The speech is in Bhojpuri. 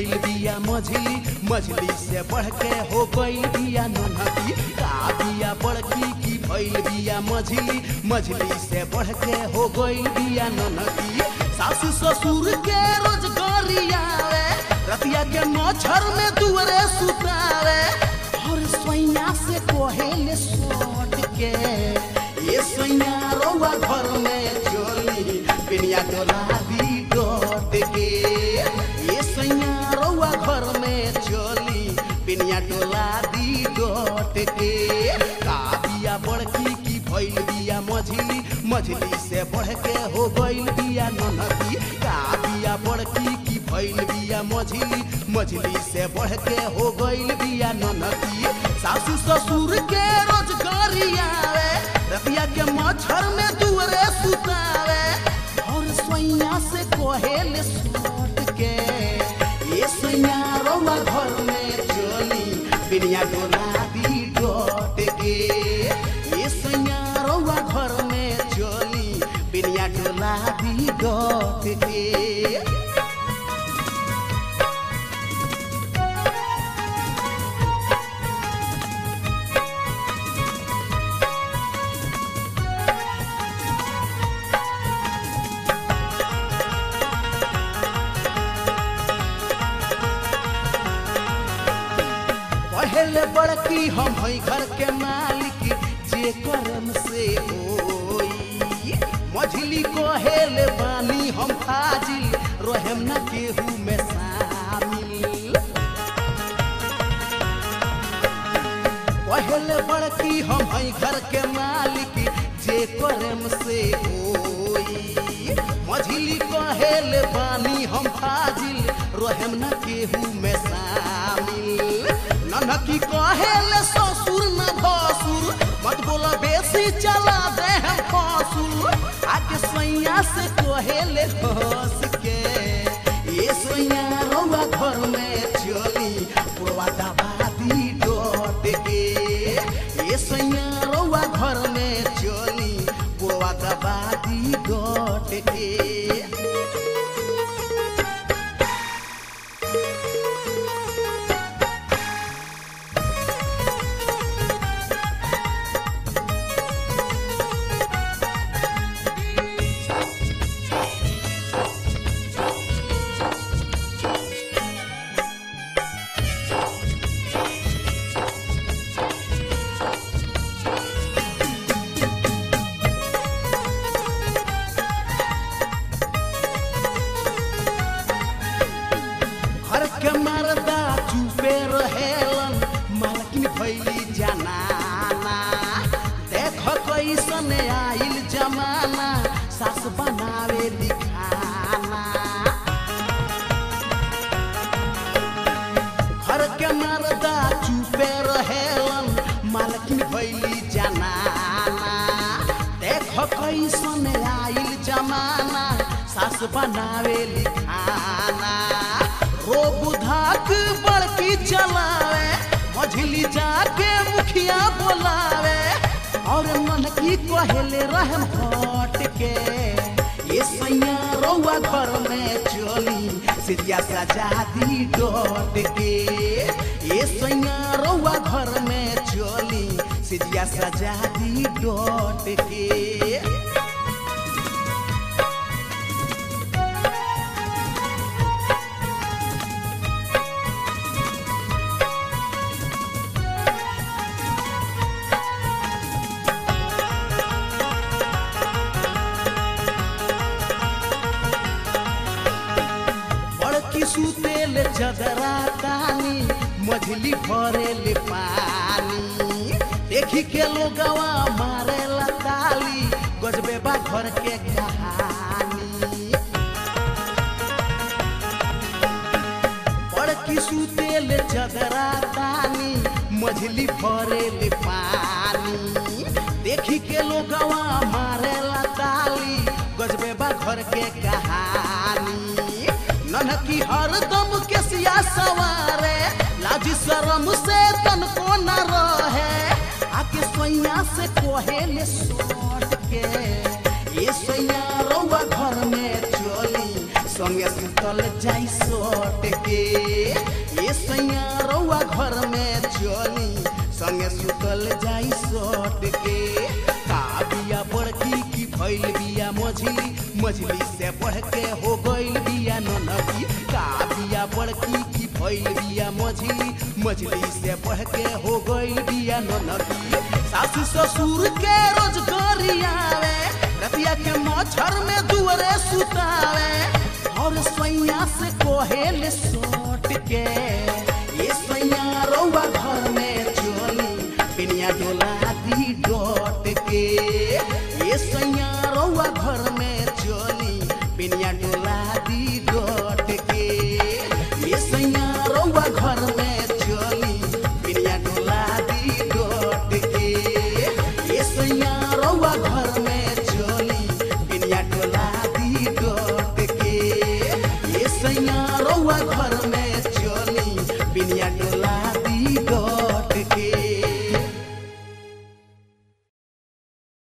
भइल बिया मझली मझली से बढ़ के हो गइल बिया नन्हकी का बिया बड़की की भइल बिया मझली मझली से बढ़ के हो गइल बिया नन्हकी सासू ससुर के रोजगारी आवे रतिया के मच्छर में दुअरे सुतावे और सोइया से कोहेले सोट के ये सोइया रौआ घर में चोली पिनिया डोला दी डोट के ये सोइया रौआ घर में चोली पिनिया डोला दी डोट के का बिया बड़की की भइल बिया मझली मझली से बढ़ के हो गइल बिया ननकी का बिया बड़की की भइल बिया मझली मझली से बढ़ के हो गइल बिया ननकी सासू ससुर के रोजगारी आवे रतिया के मच्छर में दुअरे सुतावे और सोइया से कोहेल सोट के ये सोइया रौआ घर में चली बिनिया डोला दी डोट के ये सोइया रौआ घर में चली बिनिया डोला दी डोट के पहले बड़की हम हई घर के मालिक जे करम से होई मझली कहेले बानी हम फाजिल रहेम न केहू में शामिल पहले बड़की हम हई घर के मालिक जे करम से होई मझली कहेले बानी हम फाजिल रहेम न केहू में शामिल ननकी कहेले ससुर न भसुर मत बोला बेसी चला दे हम फसुर आगे सैया से कहेले हंस के ये सैया रौआ घर में चली पुरवा दबादी डोट के ये सैया रौआ घर में चली पुरवा दबादी डोट के घर के मर्दा चुपे रहेलन मालकिन भैली जनाना देख कैसन आइल जमाना सास बनावे लिखाना घर के मर्दा चुपे रहेलन मालकिन भैली जनाना देख कैसन आइल जमाना सास बनावे लिखाना रो बुधाक बड़की चलावे मझली जाके मुखिया बोलावे और मन की कहेले रहम हट के ये सैया रौआ घर में चली सिरिया सजा दी डोट के ये सैया रौआ घर में चली सिरिया सजा दी डोट के बड़की सुतेल चदरा तानी मझली भरेल पानी देखी के लोगवा मारे ताली गजबे बा घर के कहानी बड़की सुतेल चदरा तानी मझली भरेल पानी देखी के लोगवा मारे ताली गजबे बा घर के कहानी ननकी हरदम के सिया सवारे लाज शरम से तनको न रहे आके सोइया से कोहेले सोट के ये सोइया रौआ घर में चली संगे सुतल जाई सोट के बिया मझली मझली से बढ़ के हो गइल बिया ननकी का बिया बड़की की भइल बिया मझली मझली से बढ़ के हो गइल बिया ननकी सासू ससुर के रोजगारी आवे रतिया के मच्छर में दुअरे सुतावे और सैया से कोहेल सोट के ये सैया रौआ घर में चली बिनिया डोला दी डोट के ये सैया रौआ घर में चली बिनिया डोला दी डोट के ये सैया रौआ घर में चली बिनिया डोला दी डोट के ये सैया रौआ घर में चली बिनिया डोला दी डोट के ये सैया रौआ घर में